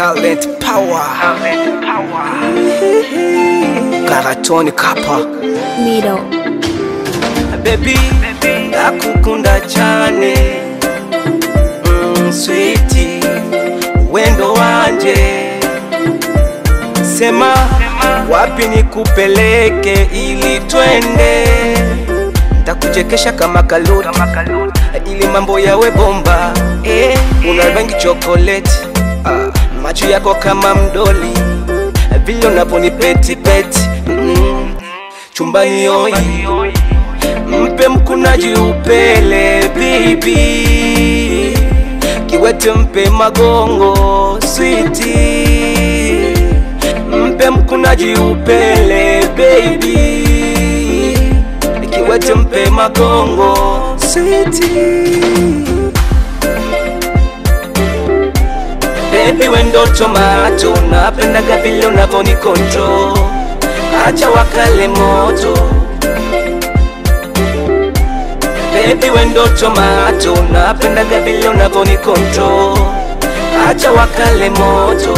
talent power karatoni kapa Middle. baby ndakukunda cyane mm, switi wendo wanje sema wapi nikupeleke ili twende ntakuchekesha kama kaluti ili mambo yawe bomba eh, una rangi chokoleti ah, macho yako kama mdoli vile unaponipeti peti mm, chumbani yoi mpe mkunaji upele bibi kiwete mpe magongo switi mpe mkunaji upele baby kiwete mpe magongo switi Baby wendo tomato napendaga vile unavoni control acha wakale moto Baby wendo tomato napendaga vile unavoni control acha wakale moto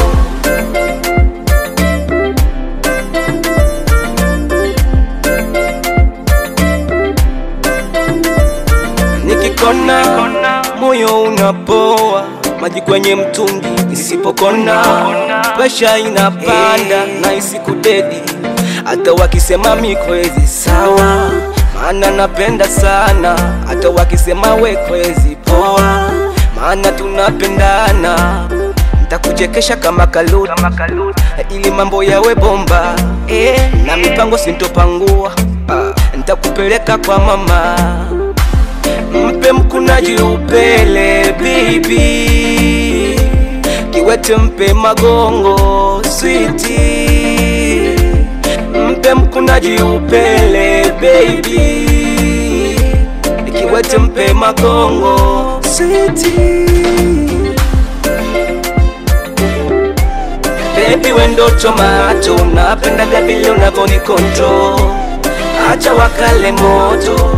nikikona moyo unapoa maji kwenye mtungi isipokona presha inapanda na isikudedi hata wakisema mikwezi sawa maana napenda sana hata wakisema wekwezi poa maana tunapendana ntakuchekesha kama kaluti ili mambo yawe bomba eh, na mipango sintopangua ah, ntakupeleka kwa mama mpe mkunaji upele bibi kiwete mpe magongo switi mpe mkunaji upele baby kiwete mpe magongo switi Baby wendo tomato napendaga vile unavoni control acha wakale moto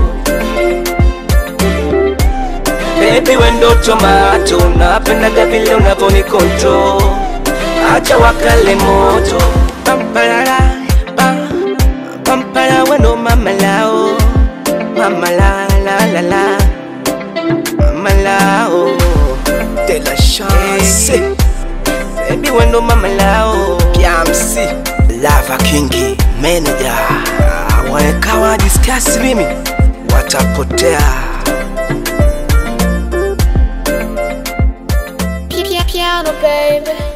Baby wendo tomato napendaga vile unavoni control acha wakale moto pampalala pa pampala wendo mamalao mamala la la la mamalao de la chance Baby wendo mamalao Piamsi Lava Kingi Manager Wanekawa discuss mimi watapotea Piano, baby.